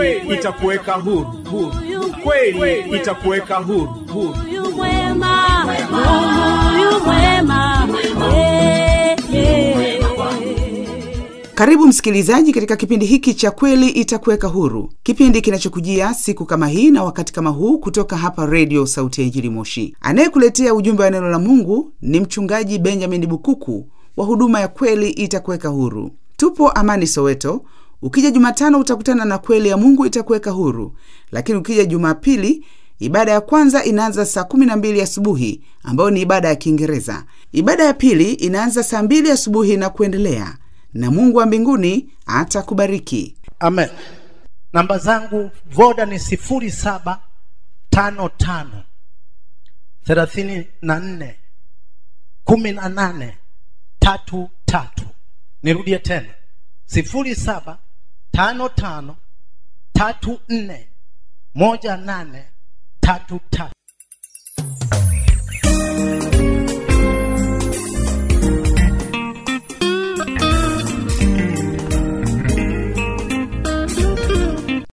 kweli itakuweka huru, huru. Kweli itakuweka huru, huru. Huyu mwema, huyu mwema, yeah, yeah. Karibu msikilizaji katika kipindi hiki cha Kweli Itakuweka Huru, kipindi kinachokujia siku kama hii na wakati kama huu kutoka hapa Redio Sauti ya Injili Moshi. Anayekuletea ujumbe wa neno la Mungu ni Mchungaji Benjamin Bukuku wa huduma ya Kweli Itakuweka Huru. Tupo Amani, Soweto. Ukija Jumatano utakutana na Kweli ya Mungu Itakuweka Huru, lakini ukija Jumapili ibada ya kwanza inaanza saa 12 asubuhi ambayo ni ibada ya Kiingereza. Ibada ya pili inaanza saa 2 asubuhi na kuendelea na Mungu wa mbinguni atakubariki. Amen. Namba zangu voda ni sifuri saba tano tano thelathini na nne kumi na nane tatu tatu. Nirudie tena sifuri saba tano tano tatu nne moja nane tatu tatu.